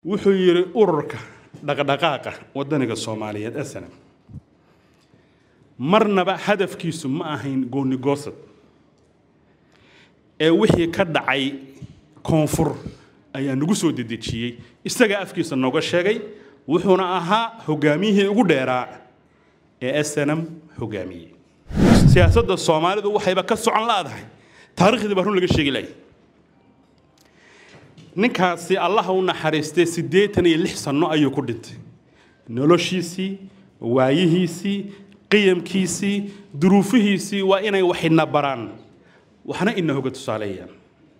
wuxuu yidhi ururka dhaqdhaqaaqa wadaniga soomaaliyeed snm marnaba hadafkiisu ma ahayn goonigoosad ee wixii ka dhacay koonfur ayaa nagu soo dedejiyey isagaa afkiisa nooga sheegay wuxuuna ahaa hogaamiyihii ugu dheeraa ee snm hogaamiyey siyaasadda soomaalidu waxayba ka socon laadahay taariikhdii baa run laga sheegi lahay ninkaasi allaha u naxariistay siddeetan iyo lix sanno ayuu ku dhintay noloshiisii waayihiisii qiyamkiisii duruufihiisii waa inay wax ina baraan waxna ina hoga tusaaleeyaan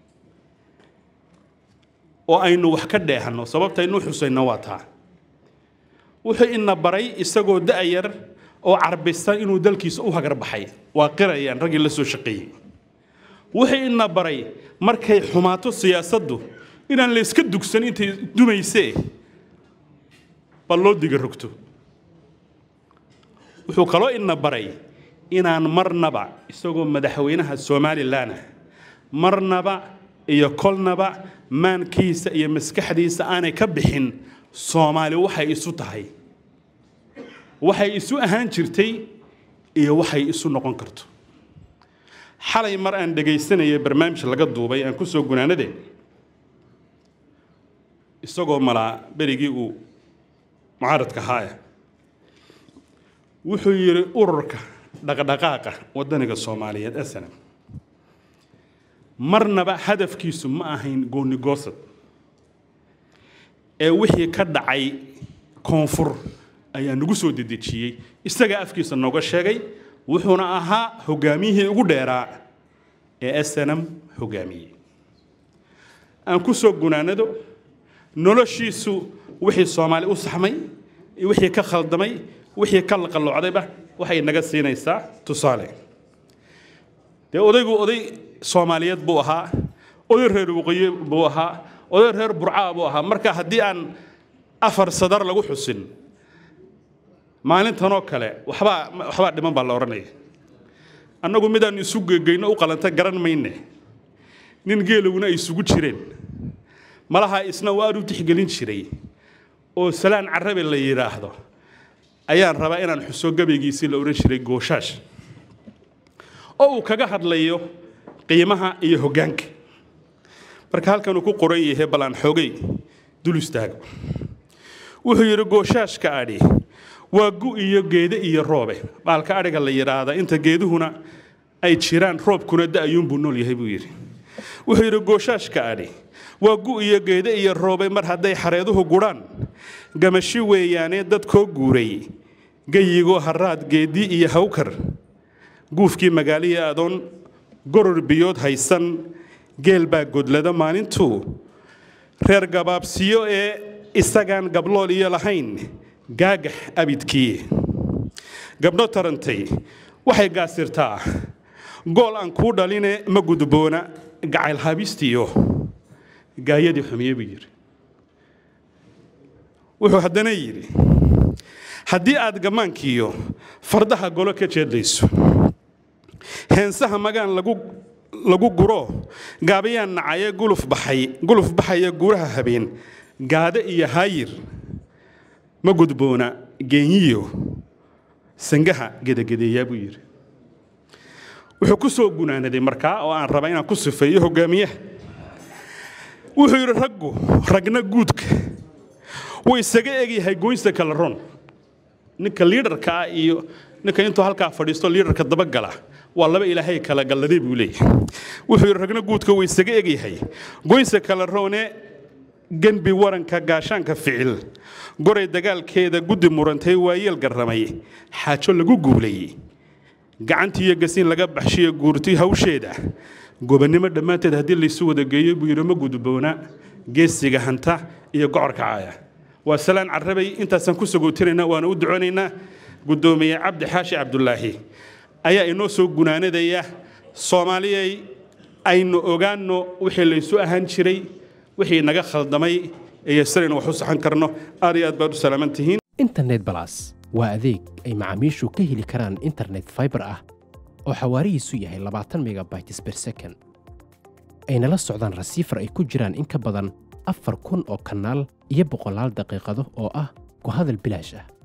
oo aynu wax ka dheehanno sababta aynu xusayno waa taa wuxuu ina baray isagoo da'yar oo carbisan inuu dalkiisa u hagar baxay waa qirayaan raggii la soo shaqeeyey wuxuu ina baray markay xumaato siyaasaddu inaan la iska dugsan intay dumaysee bal loo diga rogto wuxuu kaloo ina baray inaan marnaba isagoo madaxweynaha somalilan ah marnaba iyo kolnaba maankiisa iyo maskaxdiisa aanay ka bixin soomaali waxay isu tahay waxay isu ahaan jirtay iyo waxay isu noqon karto xalay mar aan dhegaysanaya barnaamij laga duubay aan ku soo gunaanade isagoo malaa berigii uu mucaaradka ahaaya wuxuu yidhi ururka dhaqdhaqaaqa wadaniga soomaaliyeed snm marnaba hadafkiisu ma ahayn goonigoosad ee wixii ka dhacay koonfur ayaa nagu soo dedejiyey isagaa afkiisa nooga sheegay wuxuuna ahaa hogaamiyihii ugu dheeraa ee snm hogaamiyey aan ku soo gunaanado noloshiisu wixii soomaali u saxmay wixii ka khaldamay wixii ka laqalloocdayba waxay naga siinaysaa tusaale dee odaygu oday soomaaliyeed buu ahaa oday reer waqooyi buu ahaa oday reer burcaa buu ahaa marka haddii aan afar sadar lagu xusin maalintanoo kale waxbaa waxbaa dhiman baa la odhanaya annagu midaan isu gegeyno u qalanta garan mayne nin geelowna ay isugu jireen malaha isna uu aad u tixgelin jiray oo salaan carabe la yidhaahdo ayaan rabaa inaan xuso gabaygiisii la odhan jiray gooshash oo uu kaga hadlayo qiimaha iyo hoggaanka marka halkan uu ku qoran yahay bal aan xoogay dul istaago wuxuu yidhi gooshaashka adhi waa gu iyo geede iyo roobe baalka adhiga la yidhaahda inta geeduhuna ay jiraan roobkuna da'ayuunbuu nool yahay buu yidhi wuxuu yidhi gooshaashka adhi waa gu iyo geede iyo roobe mar hadday xareeduhu gudhaan gamashi weeyaanee dad koo guuray gayigoo haraad geedii iyo hawkar guufkii magaaliya adoon goror biyood haysan geel baa godlada maalintuu reer gabaabsiyo ee isagaan gablool iyo lahayn gaagax abidkii gabdho tarantay waxay gaasirtaa gool aan kuu dhaline ma gudboona gacayl habistiyo gaayadii xumiye buu yidhi wuxuu haddana yidhi haddii aad gammaankiiyo fardaha golo ka jeedlayso heensaha magaan lagu lagu guro gaabayaan nacaye guluf baxay guluf baxaya guuraha habeen gaade iyo haayir ma gudboona geenyiyo sangaha gedagedeeyaa buu yidhi wuxuu ku soo gunaanaday markaa oo aan raba inaan ku sifeeyo hogaamiyaha wuxuu yidhi raggu ragna guudka wuu isaga egyahay goynsa kala ron ninka liidarka ah iyo ninka intuu halkaa fadhiisto liidarka dabagala waa laba ilaahay kala galladay buu leeyahay wuxuu yidhi ragna guudka wuu isaga egyahay goynsa kala roone genbi waranka gaashaanka ficil goray dagaalkeeda guddi murantay waayeel garramay xaajo lagu guulayey gacantii iyo gasiin laga baxshiyo guurti hawsheeda gobannimo dhammaanteed haddii laysu wada geeyo buu yidhi ma gudboona geesiga hanta iyo gocorka caaya waa salaan carabay intaasaan ku sagootinayna waana u ducoonaynaa guddoomiye cabdi xaashi cabdulaahi ayaa inoo soo gunaanadaya soomaaliyay aynu ogaanno wixii laysu ahaan jiray wixii naga khaldamay iyo sidaynu wax u saxan karno aad iyo aad baad u salaaman tihiin internet balas waa adeeg ay macaamiishu ka heli karaan internet fiber ah oo xawaarihiisu yahay labaatan megabytes per second ayna la socdaan rasiifar ay ku jiraan in ka badan afar kun oo kanaal iyo boqolaal daqiiqado oo ah ku hadal bilaash ah